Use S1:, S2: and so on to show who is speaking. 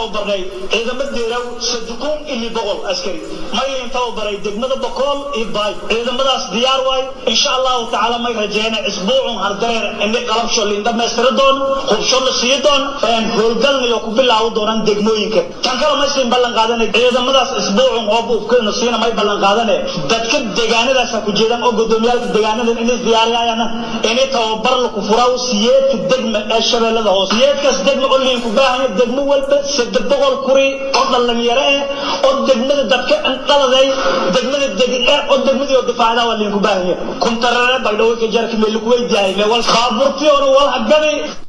S1: tababarnay ciidamo deeraw sadukun ili boqol askari maylin tababaray degmada bokool iyo baay ciidamadaas diyaar waay insha allahu tacaala may rajeyna isbuucun hardareer ini qalabsho liin dhammaystiri doon hubsho la sii doon howlgalna iyo ku bilaawi doonaan degmooyinka tan kale may siin ballan qaadanay ciidamadaas isbuucun oo buufkeenu siina may ballan qaadane dadka deegaanadaas ku jeedaan oo gudoomiyaalka deegaanadan inay diyaariyayaan inay tababar la ku furaa siyeedka degma ee shabeellada hoose siyeedkaas degma oo liin ku baahanya degmo walba saddex boqol kuri oo dhalinyaro eh oo degmada dadka dhaladay degmada deg oo degmadii oo difaacda waa liin ku baahanya kuntarare baydhawey ka jarka meel ku weydiiyay wal baaburtii oo wal hagabi